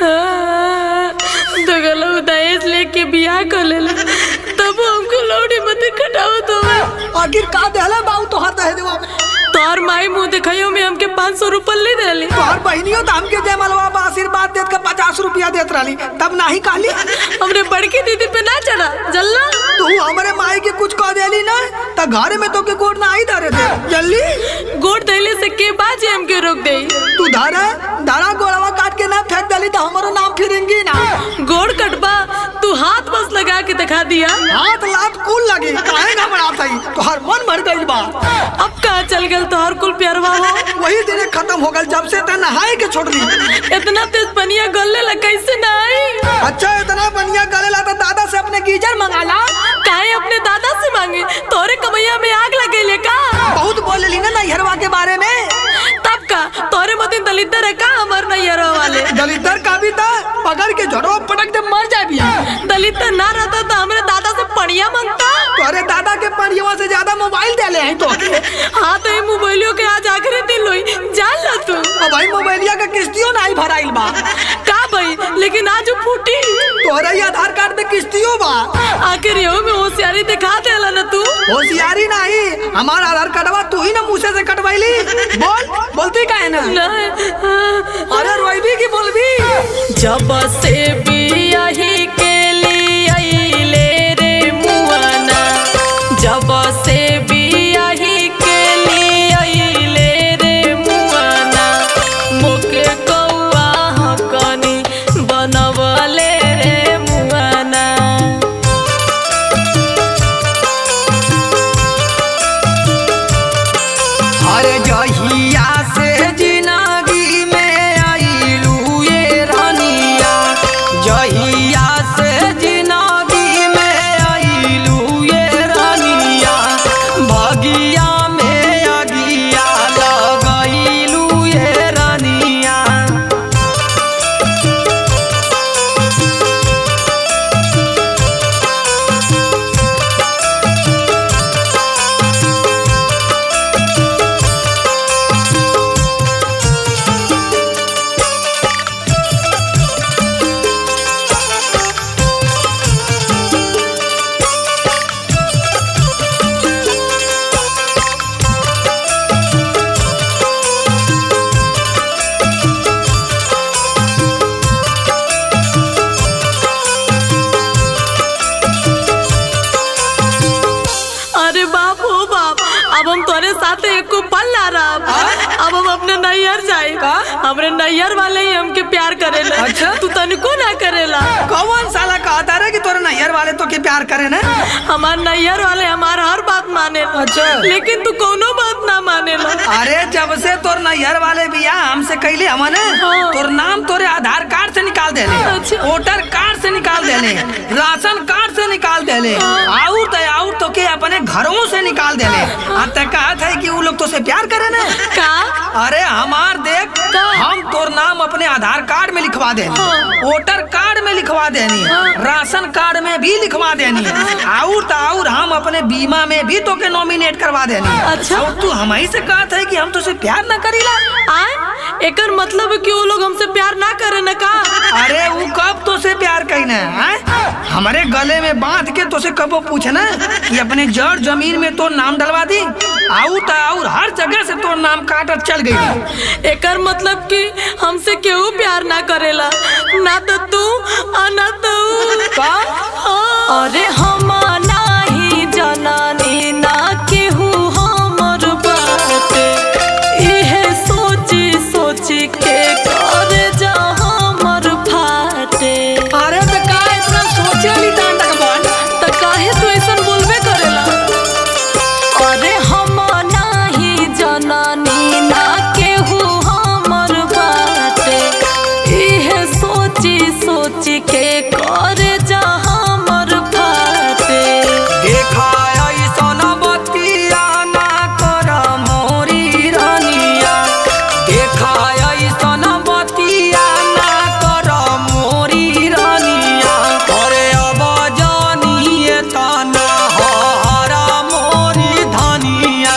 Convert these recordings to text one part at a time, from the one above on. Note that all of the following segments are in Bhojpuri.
दगला दहेज लेके बियाह कर लेला तब हमको लौड़ी मत खटावत होवे आखिर का देहले बाऊ तोहार दहेजवा में तोहर माई मुंह दिखाइयो में हमके पाँच सौ रुपये ले देली तोहार बहनियो तो हमके जयमलवा बा आशीर्वाद देत के पचास रुपया देत रहली तब नाही कहली हमरे बड़की दीदी पे ना चढ़ा जल्ला तू हमरे माई के कुछ कह देली ना त घर में तो के गोड़ ना ही धरे दे जल्दी गोड़ धैले से के बाजे हमके रोक दे तू धरे धरा गोड़वा काट के ना फेंक देली तो हमारो नाम फिरेंगी ना गोड़ कटबा तू हाथ बस लगा के दिखा दिया हाथ लात कुल लगी काहे घबरात हई तोहार मन भर गइल बा अब कहाँ चल गल तोहर कुल प्यारवा हो वही दिन खत्म हो गल जब से त नहाए के छोड़ दी इतना तेज पनिया गलने लग कैसे ना आई अच्छा इतना बढ़िया गलेला तो दादा से अपने गीजर मंगा ला काहे अपने दादा से मांगे तोरे कमैया में आग लगेले का बहुत बोलेली ना नैहरवा के बारे में तब का तोरे मतिन दलितर है का हमार नैयरो वाले दलितर का भी था पकड़ के झड़ो पटक दे मर जाए बिया दलितर ना रहता तो हमरे दादा से पनिया मांगता तोरे दादा के परिवा से ज्यादा मोबाइल दे ले हैं तो हाँ तो ये मोबाइलियों के आज आखिरी दिन लोई जान ला तू अब भाई मोबाइलिया का किस्तियों नहीं भराइल बा का भाई लेकिन आज वो फूटी तोरे ही आधार कार्ड में किस्तियों बा आखिर यो में होशियारी दिखा देला ना तू होशियारी नहीं हमारा आधार कार्डवा तू ही ना मुँह से कटवाइली बोल बोलती का है ना ना अरे रोईबी की बोलबी जब से बियाही के लिए आइले रे मुआना जब से बियाही के लिए आइले रे मुआना मोके कौआ हकनी बनवले रे मुआना अरे जहिया से जिंदगी में आईलू ये रानिया जहिया से जिंदगी में आईलू ये रानिया भगिया में अगिया लगैलू ये रानिया अरे बाप हो बाप अब हम तोरे साथ एको पल ना रहा अब हम अपने नैयर जाए हमरे नैयर वाले ही हमके प्यार करेला अच्छा? तू तनिको ना करेला कौन साला कहता रहे कि तोरे नैहर वाले तो के प्यार करे ना हमार नैयर वाले हमार हर बात माने अच्छा। लेकिन तू कोनो बात ना मानेला अरे जब से तोर नैहर वाले बिया हमसे कैले हमन हाँ। तोर नाम तोरे आधार कार्ड से निकाल देले अच्छा। वोटर कार्ड से निकाल देले राशन कार्ड से निकाल देले आउर तो आउर तो के अपने घरों से निकाल देले आ ते कहत है कि उ लोग तो से प्यार करे ना का अरे हमार देख का? हम तोर नाम अपने आधार कार्ड में लिखवा देनी हाँ। वोटर कार्ड में लिखवा देनी राशन कार्ड में भी लिखवा देनी आउर तो आउर हम अपने बीमा में भी तो के नॉमिनेट करवा देनी अच्छा। और तू हमारी से कहत है कि हम तो से प्यार ना करीला आए एकर मतलब है कि वो लोग हमसे प्यार ना करे ना का अरे वो कब तो से प्यार कहीने हैं हमारे गले में बांध के तो से कबो पूछना कि अपने जड़ जमीन में तो नाम डलवा दी आऊ तो आउर हर जगह से तो नाम काटत चल गई एकर मतलब कि हमसे केहू प्यार ना करेला ना तो तू आ ना तो उ। का अरे हम नाही जनानी ना केहू हमर बाटे इहे सोची सोची के करे जा हमर फाटे अरे तो का इतना सोचे ली डांडक बन त काहे तू ऐसन बोलबे करेला अरे हम नाही जनानी ना केहू हमर बाटे इहे सोची सोची के करे जा हमर फाटे देखा ऐसन बतिया ना कर मोरी रानिया देखा ऐसन बतिया ना कर मोरी रानिया अरे अब जानिए तना हरा मोरी धनिया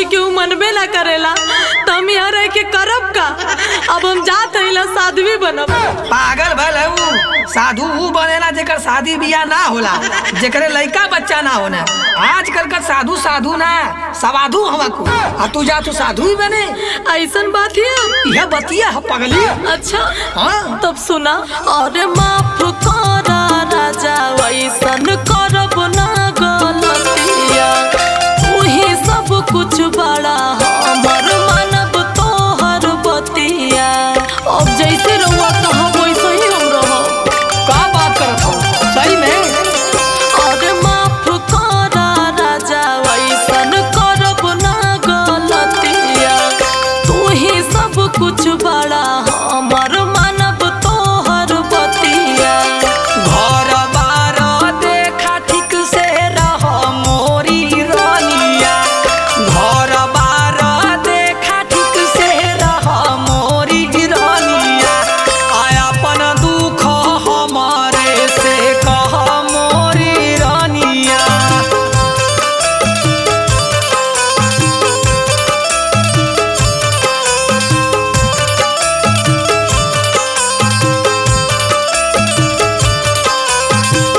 केहू मनबे ना करेला तो हम यहाँ रह के करब का अब हम जात हईला साध्वी बनब पागल भल है ऊ साधु ऊ बनेला जेकर शादी बियाह ना होला जेकरे लइका बच्चा ना होना आजकल का साधु साधु ना सवाधु हवा को आ तू जा तू साधु ही बने ऐसन बात है यह बतिया है पगली अच्छा हाँ तब सुना अरे माफ करा राजा वैसन करब ना गलतिया उही सब कुछ बड़ा हमर मानब तोहर बतिया अब जैसे रहुआ कहो वैसे ही हम रहो का बात करत हो सही में अरे माफ करा राजा वैसन करब ना गलतिया तू ही सब कुछ बड़ा हमर मानब तोहर बतिया घर बार देखा ठीक से रह मोरी रानिया घर बार देखा ठीक से रह मोरी रानिया आया अपन दुख हमारे से कह मोरी रानिया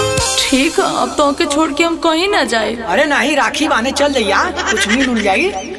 ठीक है अब तो के छोड़ के हम कहीं ना जाए अरे नहीं राखी बाने चल जइया कुछ मिल उल जाई